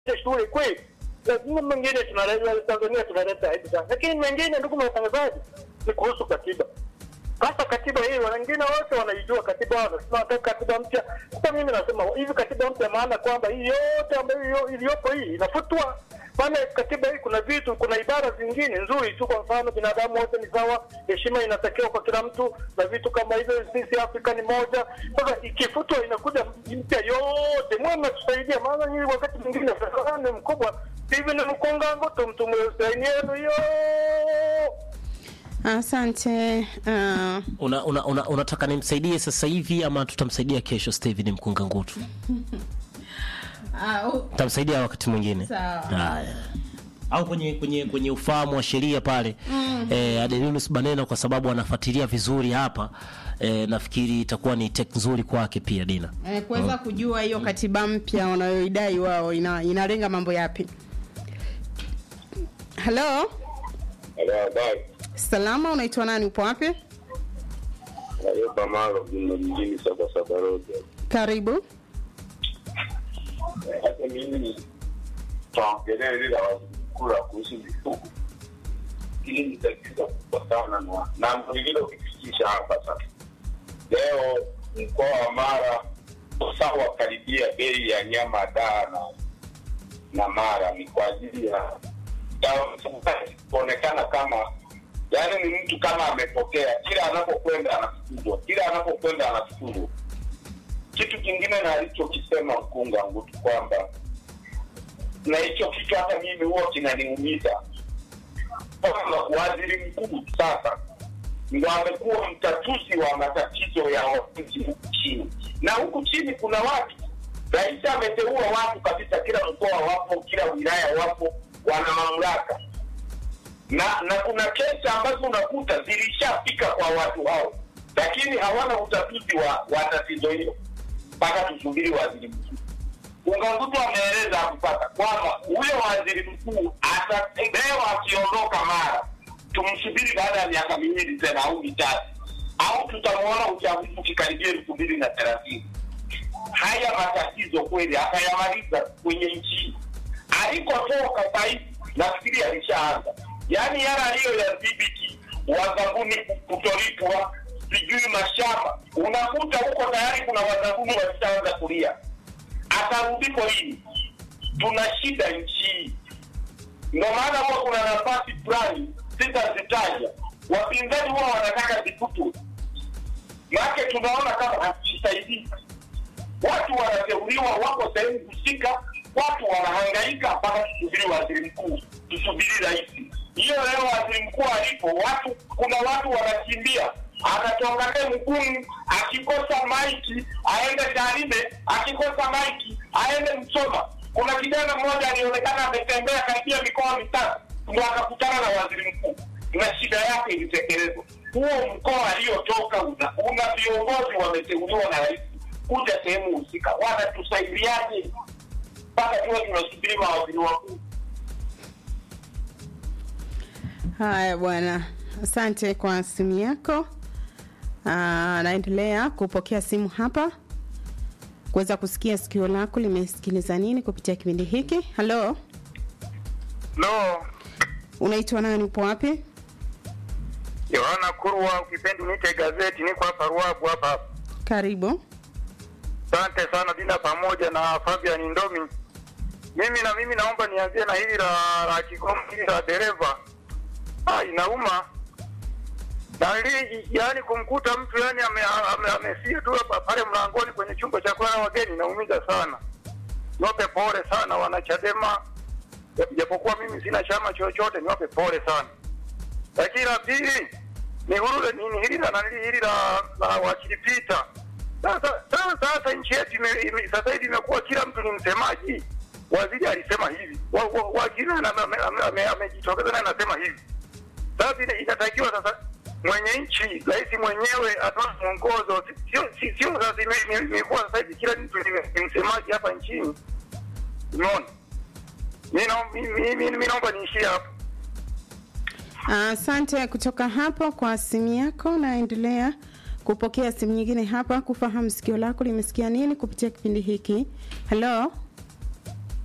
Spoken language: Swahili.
shule kweli lazima mengine tunaleta Tanzania tunaleta aibu sana, lakini mengine, ndugu watangazaji, ni kuhusu katiba. Sasa katiba hii wengine wote wanaijua katiba, wanasema wanataka katiba mpya. Sasa mimi nasema hivi katiba mpya, maana kwamba hii yote ambayo iliyopo hii inafutwa. Maana katiba hii kuna vitu, kuna ibara zingine nzuri tu, kwa mfano binadamu wote ni sawa, heshima inatakiwa kwa kila mtu na vitu kama hivyo, sisi Afrika ni moja. Sasa ikifutwa inakuja mpya yote, mwe mnatusaidia, maana nyinyi wakati mwingine ni mkubwa hivi ni mkungango tumtume saini yenu hiyo Asante. Uh, una, una, una, unataka nimsaidie sasa hivi ama tutamsaidia kesho? Steven Mkunga Ngutu, tutamsaidia wakati mwingine. Sawa. Haya. au kwenye kwenye kwenye ufahamu wa sheria pale mm. eh, Adelinus Baneno kwa sababu anafuatilia vizuri hapa eh, nafikiri itakuwa ni tek nzuri kwake pia Dina. eh, kuweza kujua hiyo katiba mpya wanayoidai wao ina, inalenga mambo yapi. Halo, salama, unaitwa nani? Upo wapi? Ayuba Malo mjini Sabasaba Road. Karibu. Hata mimi taongelea ile la waziri mkuu la kuhusu mifugo, hili ni tatizo kubwa sana na na lililokifikisha hapa sasa. Leo mkoa wa Mara sawa karibia bei ya nyama daa na na Mara ni kwa ajili ya dawa kuonekana kama yaani ni mtu kama amepokea, kila anapokwenda anafukuzwa, kila anapokwenda anafukuzwa. Kitu kingine na alichokisema mkunga Ngutu kwamba na hicho kitu hata mimi huwa kinaniumiza kwamba waziri mkuu sasa ndo amekuwa mtatuzi wa matatizo ya wananchi huku chini, na huku chini kuna watu, rais ameteua watu kabisa, kila mkoa wapo, kila wilaya wapo, wana mamlaka na na kuna kesi ambazo unakuta zilishafika kwa watu hao, lakini hawana utatuzi wa, wa tatizo hilo mpaka tusubiri waziri mkuu. Ungangutu ameeleza hakupata kwamba huyo waziri mkuu ata leo akiondoka Mara, tumsubiri baada ya miaka miwili tena au mitatu, au tutamwona uchaguzi ukikaribia elfu mbili na thelathini. Haya matatizo kweli atayamaliza kwenye nchi alikotoka sahizi, nafikiri alishaanza yaani yale aliyoyadhibiti wazabuni kutolipwa sijui mashamba, unakuta huko tayari kuna wazabuni walishaanza kulia. Atarudiko hili, tuna shida nchi hii. Ndio maana huwa kuna nafasi fulani sitazitaja, wapinzani huwa wanataka zifutwe, make tunaona kama hazisaidii. Watu wanateuliwa, wako sehemu husika, watu wanahangaika mpaka tusubiri waziri mkuu, tusubiri rais hiyo leo waziri mkuu alipo, watu kuna watu wanakimbia, anatoka te Mgumu, akikosa maiki aende Tarime, akikosa maiki aende Msoma. Kuna kijana mmoja alionekana ametembea karibia mikoa mitatu, ndo akakutana na waziri mkuu na shida yake ilitekelezwa. Huo mkoa aliyotoka una, una viongozi wameteuliwa na rais kuja sehemu husika, wanatusaidiaje mpaka tuwe tunasubiri mawaziri wakuu? Haya bwana, asante kwa simu yako. Aa, naendelea kupokea simu hapa kuweza kusikia sikio lako limesikiliza nini kupitia kipindi hiki. Halo, Lo, unaitwa nani? Upo wapi? Yohana Kurwa, ukipendi uniite gazeti, niko hapa Ruabu hapa hapa. Karibu. Asante sana Dina pamoja na Fabian Ndomi. Mimi na mimi naomba nianzie na hili la la Kigoma hili la dereva. Ah, inauma. Na hili yani kumkuta mtu yani amesia ame, ame tu hapa pale mlangoni kwenye chumba cha kulala wageni naumiza sana. Niwape pole sana wanachadema, japokuwa mimi sina chama chochote, niwape pole sana. Lakini la pili ni huru nini hili la nani hili la, la wakili Peter. Sasa sasa sasa nchi yetu ime- ime- sasa hivi imekuwa kila mtu ni msemaji. Waziri alisema hivi, wa- wa- wakili na- ame- ame- ame- amejitokeza naye anasema hivi. Sasa ina- inatakiwa sasa mwenye nchi, rais mwenyewe atoe mwongozo, Si- sio si- sio sasa ime- ime- imekuwa sasa hivi kila mtu ni ni msemaji hapa nchini. Umeona? Mimi naomba mimi- mimi- mimi naomba niishie hapo. Asante kutoka hapo kwa simu yako. Naendelea kupokea simu nyingine hapa kufahamu sikio lako limesikia nini kupitia kipindi hiki. Halo,